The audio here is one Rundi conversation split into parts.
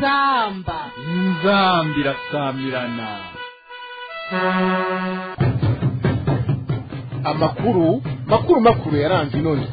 inzamba inzamba irasamirana amakuru makuru makuru yaranze inoze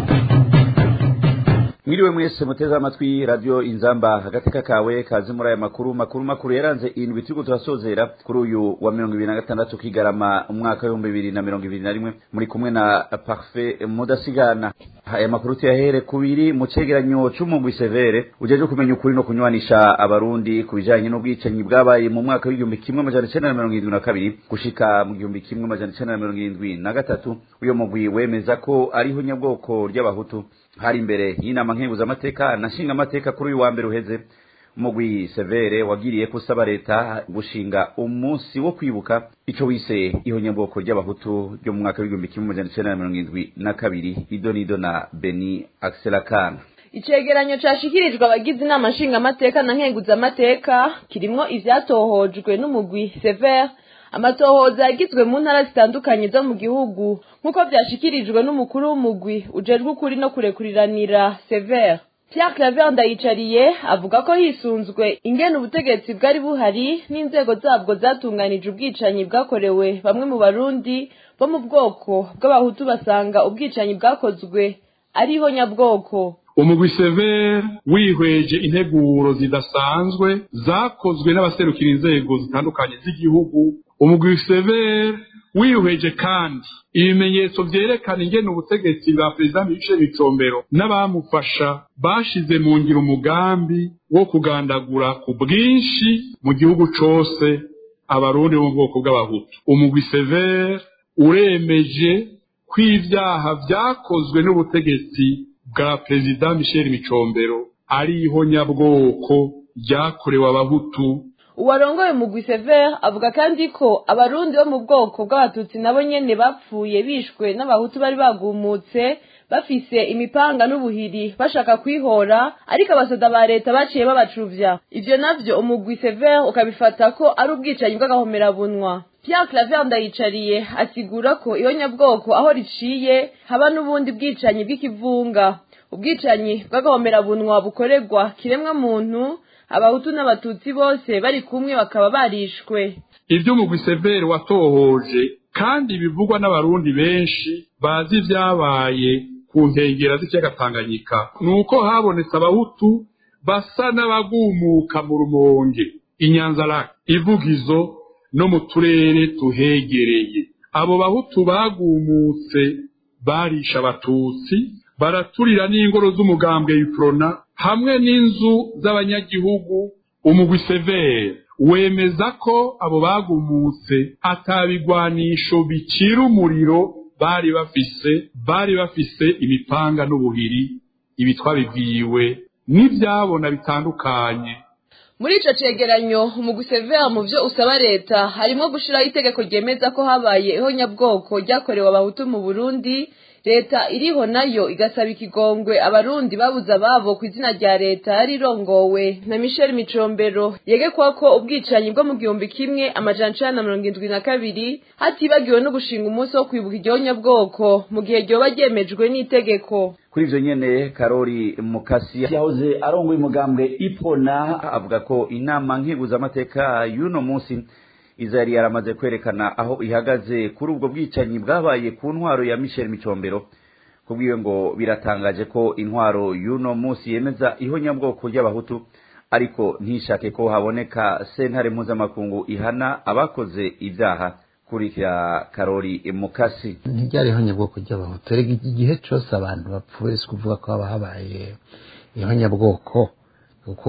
mwiriwe mwese muteze amatwi radio inzamba agateka kawe kazi muri aya makuru makuru makuru yaranze indwi turiko turasozera kuri uyu wa mirongo ibiri na gatandatu kigarama umwaka w'ibihumbi bibiri na mirongo ibiri na rimwe muri kumwe na parfait mudasigana aya makuru tuyahere kubiri mu cegeranyo c'umugwi severe ujeje kumenya ukuri no kunywanisha abarundi ku bijanye n'ubwicanyi bwabaye mu mwaka w'igihumbi kimwe amajana icenda na mirongo irindwi na kabiri gushika mu gihumbi kimwe amajana icenda na mirongo irindwi na gatatu uyo mugwi wemeza ko ariho nyabwoko ry'abahutu hari imbere y'inama nkenguzamateka na nshingamateka kuri uyu wa mbere uheze umugwi severe wagiriye kusaba leta gushinga umunsi wo kwibuka ico wise ihonyabwoko ry'abahutu ryo mu mwaka w'igihumbi kimwe amajana icenda na mirongo irindwi na kabiri ido nido na beni akselakana icegeranyo cashikirijwe abagize inama nshingamateka na nkenguzamateka kirimwo ivyatohojwe n'umugwi severe amatohoza yagizwe mu ntara zitandukanye zo mu gihugu nk'uko vyashikirijwe n'umukuru w'umugwi ujejwe ukuri no kurekuriranira severe Pierre Claver Ndayicariye avuga ko hisunzwe ingene ubutegetsi bwari buhari n'inzego zabwo zatunganije ubwicanyi bwakorewe bamwe mu barundi bo mu bwoko bw'abahutu basanga ubwicanyi bwakozwe ariho nyabwoko umugwi severe wihweje integuro zidasanzwe zakozwe n'abaserukira inzego zitandukanye z'igihugu umugwi severe wihweje kandi ibimenyetso vyerekana ingene ubutegetsi bwa perezida michel micombero n'abamufasha bashize mu ngiro umugambi wo kugandagura ku bwinshi mu gihugu cose abarundi bo mu bwoko bw'abahutu umugwi severe uremeje ko ivyaha vyakozwe n'ubutegetsi bwa perezida michel micombero ari ihonyabwoko ryakorewe abahutu uwarongoye mugwi severe avuga kandi ko abarundi bo mu bwoko bw'abatutsi nabo nyene bapfuye bishwe n'abahutu bari bagumutse bafise imipanga n'ubuhiri bashaka kwihora ariko abasoda ba leta baciye babacuvya ivyo navyo umugwi severe ukabifata ko ari ubwicanyi bw'agahomerabunwa Pierre Claver Ndayicariye asigura ko ihonyabwoko aho riciye haba n'ubundi bwicanyi bw'ikivunga ubwicanyi bw'agahomerabunwa bukorerwa kiremwa muntu abahutu n'abatutsi bose bari kumwe bakaba barishwe ivyo umugwi severe watohoje kandi bivugwa n'abarundi benshi bazi ivyabaye ku nkengera z'ikiyaga tanganyika nuko habonetse abahutu basa n'abagumuka mu rumonge inyanzarake ivugizo no mu turere tuhegereye abo bahutu bagumutse barisha abatutsi baraturira n'ingoro z'umugambwe yuprona hamwe n'inzu z'abanyagihugu umugwi severe wemeza ko abo bagumutse atabigwanisho bicira umuriro bari bafise bari bafise imipanga n'ubuhiri ibi twabibwiwe n'ivyabona bitandukanye muri ico cegeranyo umugwi severe mu vyo usaba leta harimwo gushiraho itegeko ryemeza ko habaye ihonyabwoko ryakorewe abahutu mu burundi leta iriho nayo igasaba ikigongwe abarundi babuze ababo ku izina rya leta yari irongowe na michel micombero yegekwa ko ubwicanyi bwo mu gihumbi kimwe amajana icenda na mirongo indwi na kabiri hatibagiwe no gushinga umunsi wo kwibuka igihonyabwoko mu gihe ryoba ryemejwe n'itegeko kuri ivyo nyene karori mukasi yahoze arongoye umugambwe ipona avuga ko inama nkeguzamateka y'uno munsi iza yari yaramaze kwerekana aho ihagaze kuri ubwo bwicanyi bwabaye ku ntwaro ya michel micombero kubwiwe ngo biratangaje ko intwaro y'uno munsi yemeza ihonyabwoko ry'abahutu ariko ntishake ko haboneka sentare mpuzamakungu ihana abakoze ibyaha kurikira karori mukasi ntiryari ihonyabwoko ry'abahutu rega igihe cose abantu bapfuye si kuvuga ko haba habaye ihonyabwoko kuko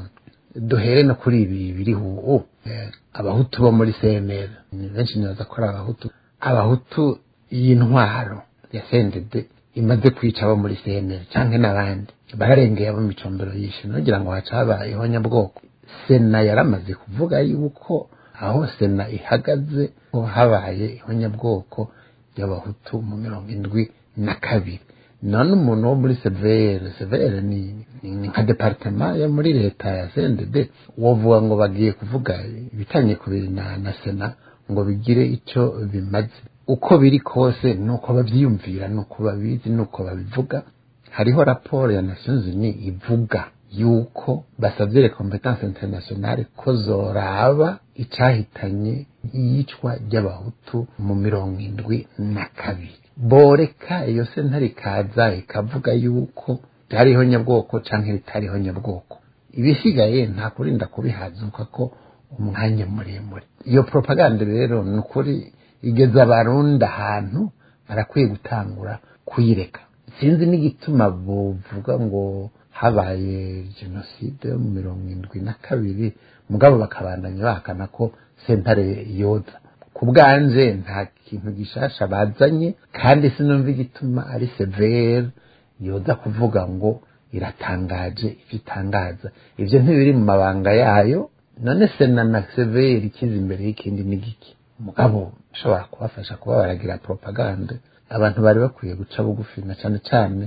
duhere no kuri ibi biriho ubu abahutu bo muri cnl ni benshi nibaza ko ari abahutu abahutu y'intwaro ya sendede imaze kwica abo muri cnl canke n'abandi bararengeye abo micombero yishe nogira ngo haca habaye ihonyabwoko sena yaramaze kuvuga yuko aho sena ihagaze ko habaye ihonyabwoko ry'abahutu mu mirongo indwi na kabiri none umuntu wo muri severe severe ni ni nka departema yo muri leta ya CNDD wovuga ngo bagiye kuvuga ibitanye kubiri na, na sena ngo bigire ico bimaze uko biri kose nuko bavyiyumvira nuko babizi nuko babivuga hariho raporo ya Nations Unies ivuga yuko basabye le competence internationale ko zoraba icahitanye iyicwa ry'abahutu mu mirongo indwi na kabiri boreka iyo sentare ikaza ikavuga yuko ryariho nyabwoko canke ritariho nyabwoko ibisigaye nta kurinda kubihazuka ko umwanya muremure iyo propaganda rero ni ukuri igeza abarundi ahantu barakwiye gutangura kuyireka sinzi n'igituma buvuga ngo habaye jenoside yo mu mirongo indwi na kabiri mugabo bakabandanya bahakana ko sentare yoza ku bwanje nta kintu gishasha bazanye kandi sinumva igituma ari severe yoza kuvuga ngo iratangaje ibyo itangaza ibyo ntibiri mu mabanga yayo none sena na severe ikiza imbere y'ikindi n'igiki mugabo ushobora kubafasha kuba baragira propaganda abantu bari bakwiye guca bugufi na cyane cyane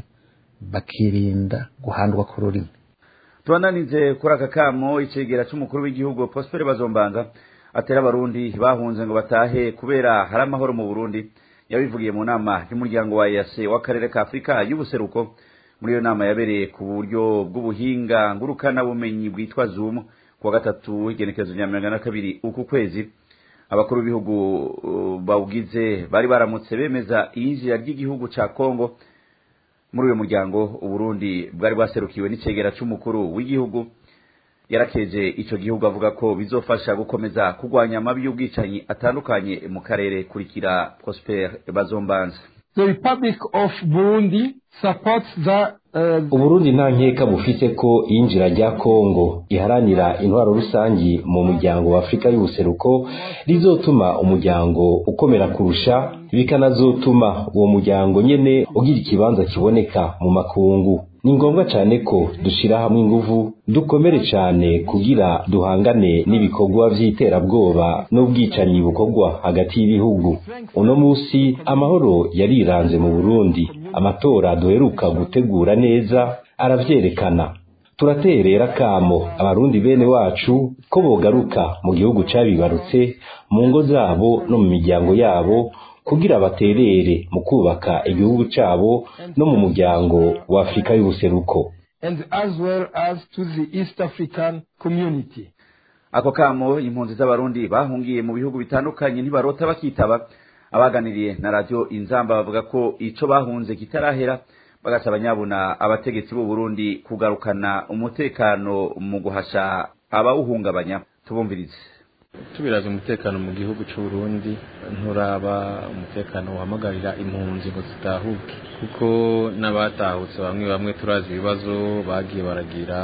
bakirinda guhandwa ku rurimi tubananize kuri aka kamo icegera c'umukuru w'igihugu Prosper Bazombanga atera abarundi bahunze ngo batahe kubera hari amahoro mu Burundi yabivugiye mu nama y'umuryango wa EAC w'akarere ka Afrika y'ubuseruko muri iyo nama yabereye ku buryo bw'ubuhinga ngurukana bumenyi bwitwa Zoom kuwa gatatu igenekerezo rya mirongo na kabiri uku kwezi abakuru b'ibihugu uh, bawugize bari baramutse bemeza iyinjira ry'igihugu ca Kongo muri uyu muryango uburundi bwari bwaserukiwe n'icegera c'umukuru w'igihugu yarakeje ico gihugu avuga ko bizofasha gukomeza kurwanya amabi y'ubwicanyi atandukanye mu karere kurikira Prosper Bazombanza The Republic of Burundi supports the uh, uburundi nta nkeka bufise ko iyinjira rya kongo iharanira intwaro rusangi mu muryango wa afurika y'ubuseruko rizotuma umuryango ukomera kurusha bikanazotuma uwo muryango nyene ugira ikibanza kiboneka mu makungu ni ngombwa cyane ko dushira hamwe inguvu dukomere cyane kugira duhangane n'ibikorwa by'iterabwoba n'ubwicanyi bukorwa hagati y'ibihugu uno munsi amahoro yariranze mu burundi amatora duheruka gutegura neza aravyerekana turaterera kamo abarundi bene wacu ko bogaruka mu gihugu cabibarutse mu ngo zabo no mu miryango yabo kugira baterere mu kubaka igihugu cabo no mu muryango wa Afrika y'ubuseruko and as well as to the East African community. ako kamo impunzi z'abarundi bahungiye mu bihugu bitandukanye ntibarota bakitaba abaganiriye na radio inzamba bavuga ko ico bahunze kitarahera bagasaba nyabuna abategetsi b'u Burundi kugarukana umutekano mu guhasha abawuhungabanya tubumvirize tubiraza umutekano mu gihugu cy'u Burundi nturaba umutekano uhamagarira impunzi ngo zitahuke kuko n'abatahutse bamwe bamwe turazi ibibazo bagiye baragira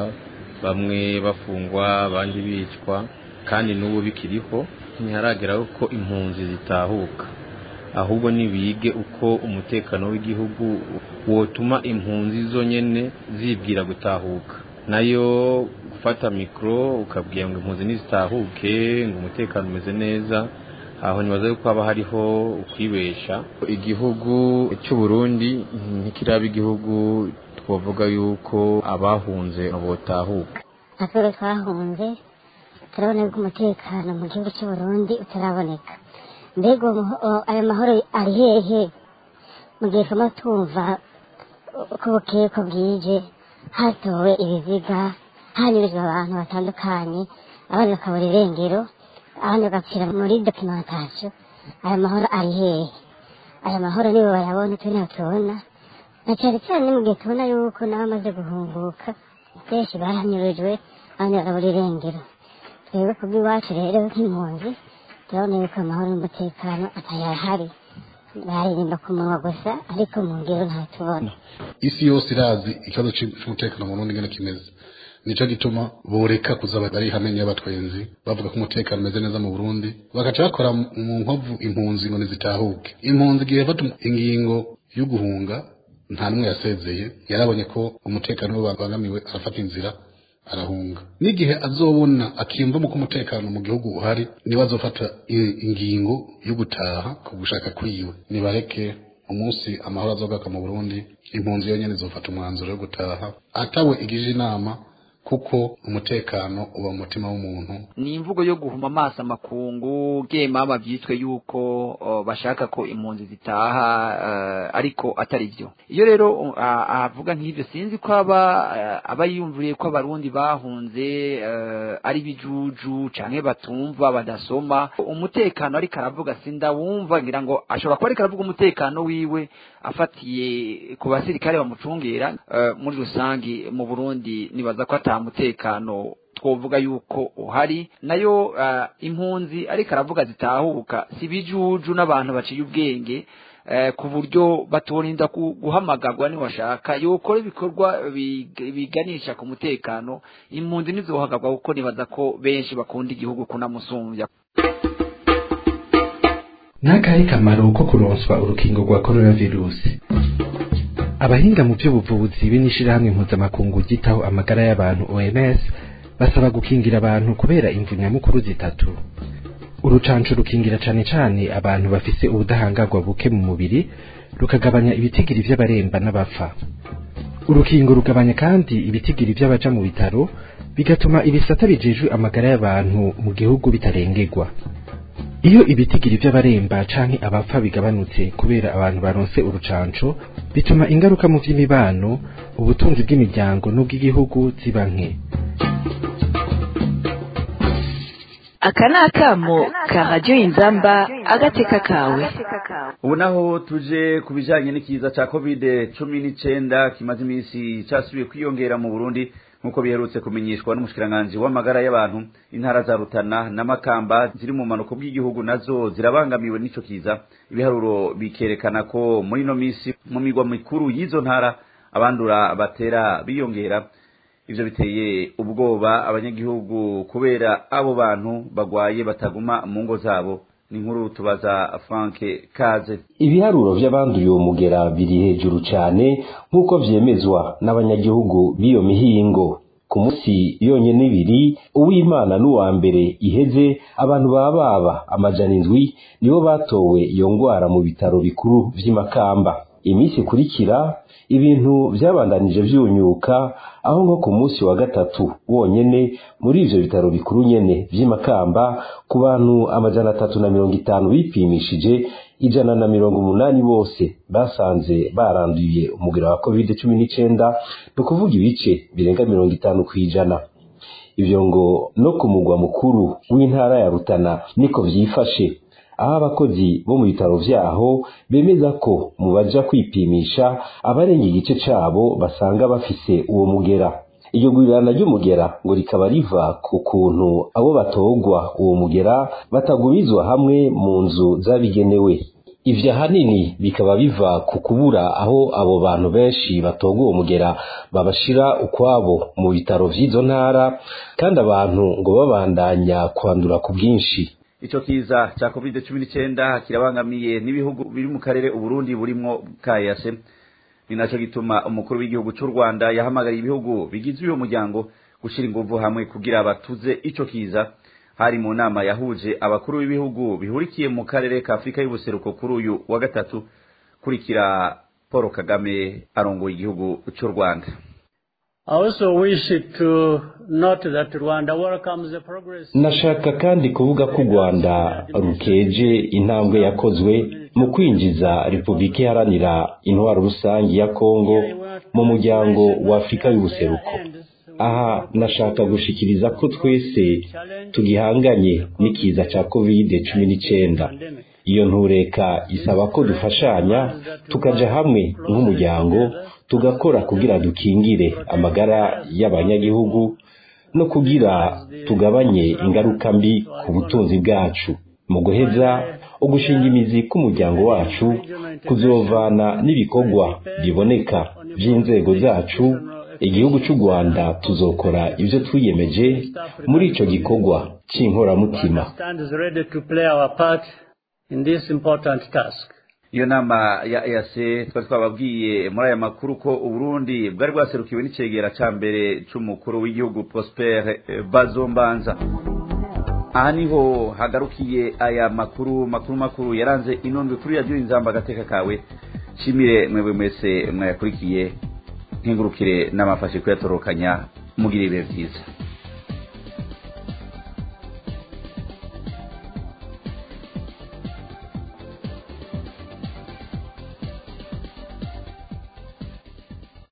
bamwe bafungwa abandi bicwa kandi n'ubu bikiriho ntiharageraho ko impunzi zitahuka ahubwo nibige uko umutekano w'igihugu wotuma impunzi zonyene zibwira gutahuka nayo gufata mikoro ukabwira ngo impunzi ntizitahuke ngo umutekano umeze neza aho nibaza yuko haba hariho ukwibesha igihugu cy'u Burundi ntikiraba igihugu twavuga yuko abahunze botahuka natwe twahunze turabona yuko umutekano mu gihugu cy'u Burundi utaraboneka mbega ayo mahoro ari hehe mu gihe turimo tumva uko bukeye ko bwije hatowe ibiziga hanyurijwe abantu batandukanye abandi bakabura irengero abandi bagapfira muri dokimentasiyo aya mahoro ari hehe aya mahoro nibo bayabona twe ntabwo tubona na cyane cyane mu gihe tubona yuko n'abamaze guhunguka benshi baranyurijwe abandi bakabura irengero twebwe ku bw'iwacu rero nk'impunzi turabona yuko amahoro n'umutekano atayahari baririmba ku munwa gusa ariko mu ngero ntatubona isi yose irazi ikibazo cy'umutekano mu Burundi ngene kimeze nico gituma boreka kuza bari hamwe y'abatwenzi bavuga ko umutekano umeze neza mu Burundi bagaca bakora mu nkovu impunzi ngo nizitahuke impunzi igihe bafata ingingo yo guhunga nta n'umwe yasezeye yarabonye ko umutekano we babangamiwe arafata inzira arahunga n'igihe azobona akiyumva ko umutekano mu gihugu uhari niba azofata ingingo yo gutaha ku gushaka kwiwe nibareke umunsi amahoro azogaka mu Burundi impunzi yonyene izofata umwanzuro wo gutaha atawe igije inama kuko umutekano uba mu mutima w'umuntu ni imvugo yo guhuma amaso amakungu gemama byitwe yuko uh, bashaka ko impunzi zitaha uh, ariko atari byo iyo rero uh, avuga nk'ibyo sinzi ko aba uh, aba yiyumviriye ko abarundi bahunze uh, ari bijuju canke batumva badasoma umutekano ariko aravuga sindawumva ngira ngo ashobora kuba ariko aravuga umutekano wiwe afatiye ku basirikare bamucungera uh, muri rusangi mu Burundi nibaza ko ata mutekano twovuga yuko uhari nayo uh, impunzi ariko aravuga zitahuka si bijuju n'abantu baciye ubwenge uh, ku buryo batorinda guhamagarwa niwashaka yokora ibikorwa biganisha ku mutekano impunzi ntizohagarwa kuko nibaza ko benshi bakunda igihugu kunamusumbya n'akahe kamaro ko kuronswa urukingo rwa coronavirusi abahinga mu by'ubuvuzi b'inishirahamwe mpuzamakungu ryitaho amagara y'abantu OMS basaba gukingira abantu kubera imvu nyamukuru zitatu urucanco rukingira cane cane abantu bafise ubudahangarwa buke mu mubiri rukagabanya ibitigiri vy'abaremba n'abapfa urukingo rugabanya kandi ibitigiri vy'abaja mu bitaro bigatuma ibisata bijejwe amagara y'abantu mu gihugu bitarengerwa iyo ibitigiri by'abaremba canke abapfa bigabanutse kubera abantu baronse urucanco bituma ingaruka mu vy'imibano ubutunzi bw'imiryango n'ubw'igihugu ziba nke aka ni akamo ka radiyo inzamba agateka kawe ubu naho tuje ku bijanye n'ikiza ca covid cumi n'icenda kimaze iminsi casubiye kwiyongera mu burundi nk'uko biherutse kumenyeshwa n'umushikiranganji w'amagara y'abantu intara za rutana na makamba ziri mu manuko bw'igihugu nazo zirabangamiwe n'ico kiza ibiharuro bikerekana ko muri ino minsi mu migwa mikuru y'izo ntara abandura batera biyongera ivyo biteye ubwoba abanyagihugu kubera abo bantu bagwaye bataguma mu ngo zabo ni nkuru tubaza Frank Kaze ibiharuro vy'abanduye uwo mugera biri hejuru cane nk'uko vyemezwa n'abanyagihugu b'iyo mihingo ku munsi yonyene ibiri uw'imana n'uwa mbere iheze abantu baba baba amajana indwi nibo batowe iyo ngwara mu bitaro bikuru vy'imakamba iminsi ikurikira ibintu vyabandanije vyunyuka aho nko ku munsi wa gatatu wonyene muri ivyo bitaro bikuru nyene vy'imakamba ku bantu amajana atatu na mirongo itanu bipimishije ijana na mirongo umunani bose basanze baranduye umugera wa covid cumi n'icenda ni ukuvuga ibice birenga mirongo itanu kw'ijana ivyo ngo no ku mugwa mukuru w'intara ya rutana niko vyifashe aho abakozi bo mu bitaro vyaho bemeza ko mu baja kwipimisha abarenga igice cabo basanga bafise uwo mugera iryo gurirana ry'umugera ngo rikaba riva ku kuntu abo batogwa uwo mugera batagumizwa hamwe mu nzu zabigenewe ivyo ahanini bikaba biva ku kubura aho abo bantu benshi batogwa uwo mugera babashira ukwabo mu bitaro vy'izo ntara kandi abantu ngo babandanya kwandura ku bwinshi ico kiza ca covid cumi n'icenda kirabangamiye n'ibihugu biri mu karere uburundi burimwo kayase ni naco gituma umukuru w'igihugu c'u rwanda yahamagariye ibihugu bigize uyo muryango gushira inguvu hamwe kugira batuze ico kiza hari mu nama yahuje abakuru b'ibihugu bihurikiye mu karere ka afurika y'ubuseruko kuri uyu wa gatatu kurikira paul kagame arongoye igihugu c'u rwanda nashaka kandi kuvuga ko u rwanda rukeje intambwe yakozwe mu kwinjiza repubulika iharanira intwaro rusange ya kongo mu muryango wa afurika y'ubuseruko aha nashaka gushikiriza ko twese tugihanganye n'ikiza cya kovide cumi n'icyenda iyo ntureka isaba ko dufashanya tukaja hamwe nk'umuryango tugakora kugira dukingire amagara y'abanyagihugu no kugira tugabanye ingaruka mbi ku butunzi bwacu mu guheza ugushinga imizi k'umuryango wacu kuzovana n'ibikorwa biboneka by'inzego zacu igihugu cy'u rwanda tuzokora ibyo twiyemeje muri icyo gikorwa cy'inkoramutima iyo nama ya EAC twari twababwiye muri aya makuru ko uburundi bwari bwaserukiwe n'icegera ca mbere c'umukuru w'igihugu Prosper Bazombanza aha niho hagarukiye aya makuru makuru makuru yaranze inondwe kuri radiyo inzamba agateka kawe shimire mwebwe mwese mwayakurikiye nkingurukire n'amafashe kuyatorokanya mugire ibihe byiza